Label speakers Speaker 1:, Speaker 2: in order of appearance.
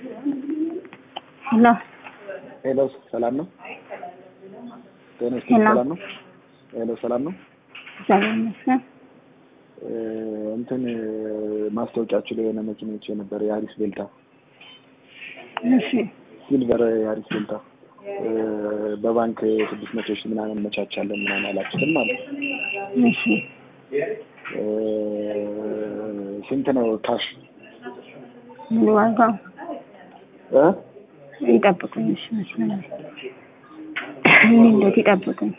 Speaker 1: ሄሎ
Speaker 2: ሄሎ ሰላም ነው? ጤና ይስጥልኝ
Speaker 1: ሄሎ።
Speaker 2: ሰላም ነው? ሄሎ ሰላም ነው?
Speaker 1: እግዚአብሔር ይመስገን።
Speaker 2: እ እንትን ማስታወቂያችሁ ላይ የሆነ መኪኖች የነበረ የአሪስ ቤልታ
Speaker 1: እሺ
Speaker 2: ሲልቨር የአሪስ ቤልታ እ በባንክ ስድስት መቶ ሺህ ምናምን መቻቻለን ምናምን አላችሁትም ማለት ነው።
Speaker 1: እሺ
Speaker 2: እ ስንት ነው ካሽ?
Speaker 1: ምን ዋጋው?
Speaker 2: እ
Speaker 1: ይጠብቁኝ። እሺ መስመር ምን እንዴት ይጠብቁኝ።